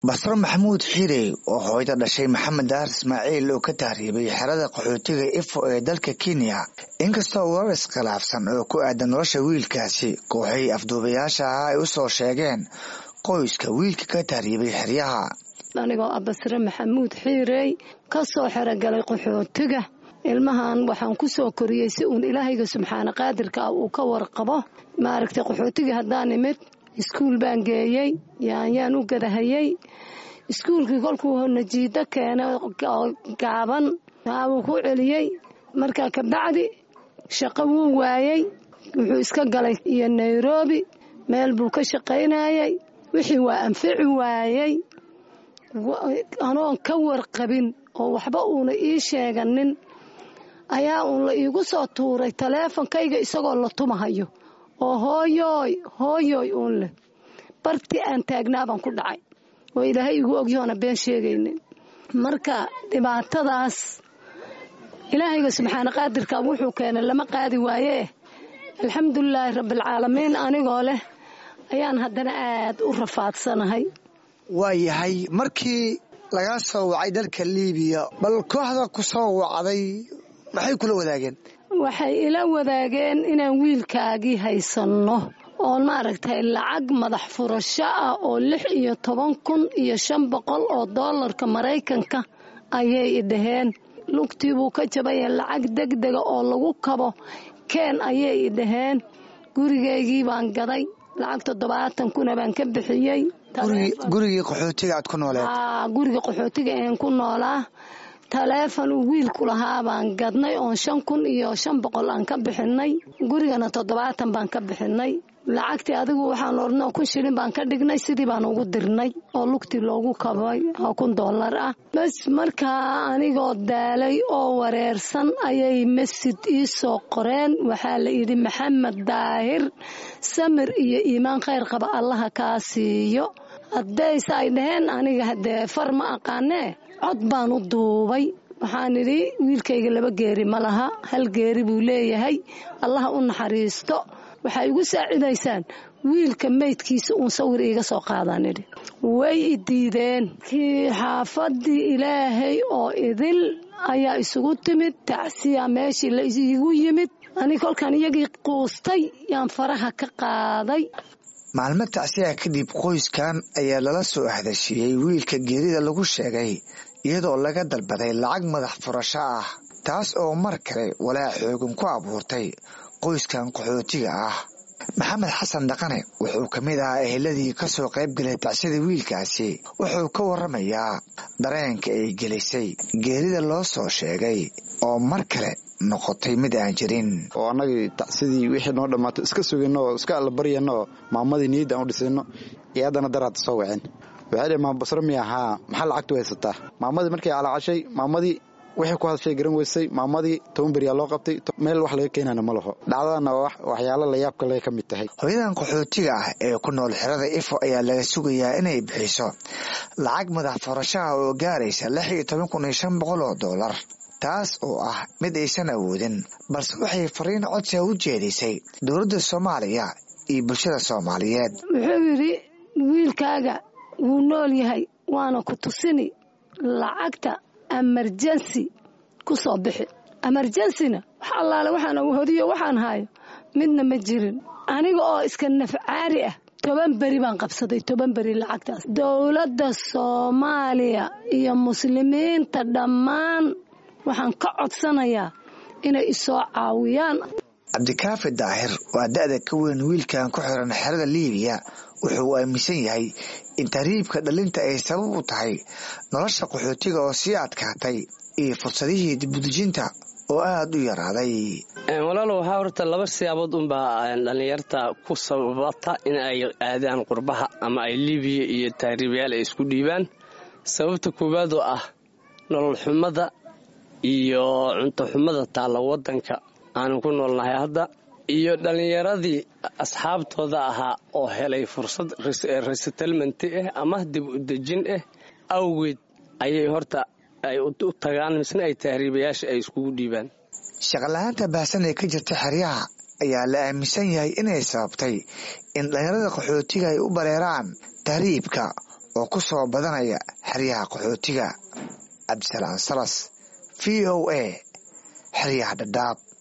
basro maxamuud xiirey oo hooyada dhashay maxamed daar ismaaciil oo ka tahriibay xerada qaxootiga ifo ee dalka kenya inkastoo warar iskhilaafsan oo ku aadan nolosha wiilkaasi kooxay afduubayaasha ahaa ay u soo sheegeen qoyska wiilka ka tahriibay xeryaha anigoo ah basre maxamuud xiirey ka soo xerogalay qaxootiga ilmahan waxaan ku soo koriyey si uun ilaahayga subxaana qaadirka ah uu ka warqabo maaragtay qaxootigii haddaan imid iskuul baan geeyey yaanyaan u gadahayey iskuulkii kolkuu najiido keenay oo gaaban wuu ku celiyey markaa kabacdi shaqo wuu waayey wuxuu iska galay iyo nairobi meel buu ka shaqaynayey wixii waa anfici waayey anoon ka warqabin oo waxba uuna ii sheeganin ayaa uun la iigu soo tuuray taleefonkayga isagoo la tumahayo oo hooyooy hooyooy uun leh bartii aan taagnaabaan ku dhacay oo ilaahay igu ogyahoona been sheegaynin marka dhibaatadaas ilaahayga subxaana qaadirka wuxuu keenay lama qaadi waayee alxamdulilaahi rabbialcaalamiin anigoo leh ayaan haddana aad u rafaadsanahay waa yahay markii lagaa soo wacay dalka liibiya bal kooxda ku soo wacday maxay kula wadaageen waxay ila wadaageen inaan wiilkaagii haysanno oo maaragtay lacag madax furasho ah oo lix iyo toban kun iyo shan boqol oo doolarka maraykanka ayay idhaheen lugtii buu ka jabaya lacag degdega oo lagu kabo keen ayay idhaheen gurigaygii baan gaday lacag toddobaatan kuna baan ka bixiyey gurigii qaxootiga aad ku nooleed guriga qaxootiga een ku noolaa taleefon uu wiilku lahaa baan gadnay oon shan kun iyo shan boqol aan ka bixinay gurigana toddobaatan baan ka bixinay lacagtii adigu waxaan ornoo kun shilin baan ka dhignay sidii baan ugu dirnay oo lugtii loogu kabay oo kun dollar ah bas markaa anigoo daalay oo wareersan ayay masjid ii soo qoreen waxaa la yidhi maxamed daahir samir iyo iimaan khayr qaba allaha kaa siiyo haddayse ay dhaheen aniga haddee far ma aqaanee cod baan u duubay waxaan idhi wiilkayga laba geeri ma laha hal geeri buu leeyahay allaha u naxariisto waxay igu saacidaysaan wiilka meydkiisa uun sawir iiga soo qaadaan idhi way i diideen kii xaafadii ilaahay oo idil ayaa isugu timid tacsiya meeshii la iigu yimid ani kolkaan iyagii quustay yaan faraha ka qaaday maalmo tacsiya kadib qoyskan ayaa lala soo ahdashiiyey wiilka geerida lagu sheegay iyadoo laga dalbaday lacag madax furasho ah taas oo mar kale walaac xoogan ku abuurtay qoyskan qaxootiga ah maxamed xasan dhaqane wuxuu ka mid ahaa eheladii ka soo qayb galay tacsida wiilkaasi wuxuu ka warramayaa dareenka ay gelisay geerida loo soo sheegay oo mar kale noqotay mid aan jirin oo annagii tacsidii wixii noo dhammaato iska sugayno oo iska allabaryano oo maamadii niyadda aan u dhisayno iyo haddana daraadta soo waceen waxay dheh maama basro miya haa maxaa lacagtu haysataa maamadii markay calacashay maamadii wixii ku hadashay garan weysay maamadii toban beriyaa loo qabtay meel wax laga keenana ma laho dhacdadana waxyaalo layaabka le ka mid tahay hooyadan qaxootiga ah ee ku nool xerada ifo ayaa laga sugayaa inay bixiso lacag madax furashaha oo gaaraysa lix iyo toban kun iyo shan boqol oo doolar taas oo ah mid aysan awoodin balse waxay fariin codsiga u jeedisay dowladda soomaaliya iyo bulshada soomaaliyeed wuxuu yidhi wiilkaaga wuu nool yahay waana ku tusini lacagta emerjensi ku soo bixi emerjensina wax allaale waxaan hodiyo waxaan hayo midna ma jirin aniga oo iska nafcaari ah toban beri baan qabsaday toban beri lacagtaas dowladda soomaaliya iyo muslimiinta dhammaan waxaan ka codsanayaa inay isoo caawiyaan cabdikaafi daahir waa da-da ka weyn wiilkan ku xiran xerada liibiya wuxuu aaminsan yahay in tahriibka dhalinta ay sabab u tahay nolosha qaxootiga oo sii adkaatay iyo fursadihii dibudejinta oo aada u yaraaday walaalo waxaa horta laba siyaabood unbaa dhallinyarta ku sababata in ay aadaan qurbaha ama ay liibiya iyo tahriibayaal ay isku dhiibaan sababta koowaad oo ah nolol xumada iyo cunto xumada taalla waddanka aanu ku noolnahay hadda iyo dhallinyaradii asxaabtooda ahaa oo helay fursad resettlement ah ama dib u dejin ah awgeed ayay horta ay u tagaan misna ay tahriibayaasha ay iskugu dhiibaan shaqala-aanta baahsan ee ka jirta xeryaha ayaa la aaminsan yahay inay sababtay in dhallinyarada qaxootiga ay u bareeraan tahriibka oo ku soo badanaya xeryaha qaxootiga cabdisalaan salas v o a xeryaha dhadhaab